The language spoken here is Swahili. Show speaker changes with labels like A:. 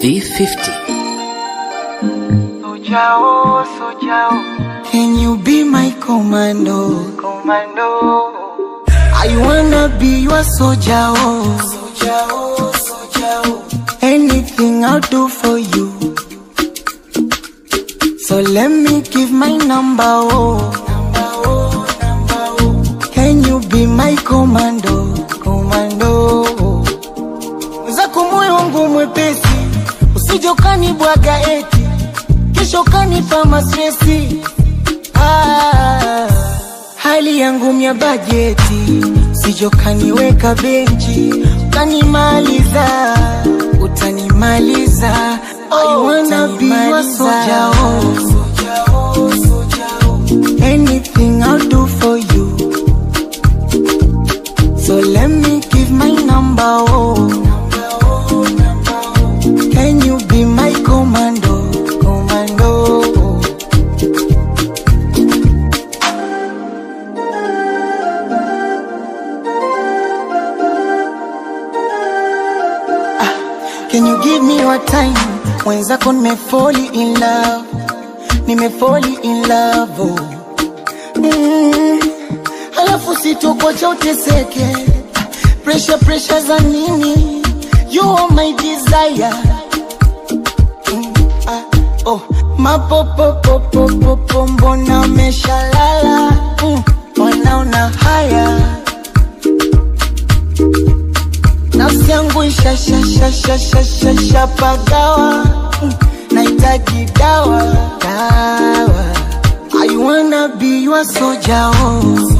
A: B50.
B: Sojao, Sojao,
C: Can you be my commando?
B: Commando.
C: I wanna be your soldier, oh. Soldier, oh, soldier, oh. Anything I'll do for you. So let me give my number, oh. Number, oh, number, oh. Can you be my commando? Commando. oh. Zako moyo wangu mwepesi, usije ukanibwaga eti kesho kanipa mastresi. Ah, hali yangu mya bajeti, usije ukaniweka benchi, utanimaliza, utanimaliza. I wanna be your soldier, oh. Anything I'll do for you. So let me give my number, oh. Can you be my commando, commando? Ah, Can you give me your time? Mwenzako nimefoli in love, nimefoli in love, oh. Mm, alafu sitokocha uteseke, pressure pressure za nini? You are my desire. Mm, ah, oh, mapopopopopopo mbona umeshalala? Mm, wanaona haya nafsi yangu ishashashashashashapagawa Mm, nahitaji dawa dawa I wanna be your soldier oh.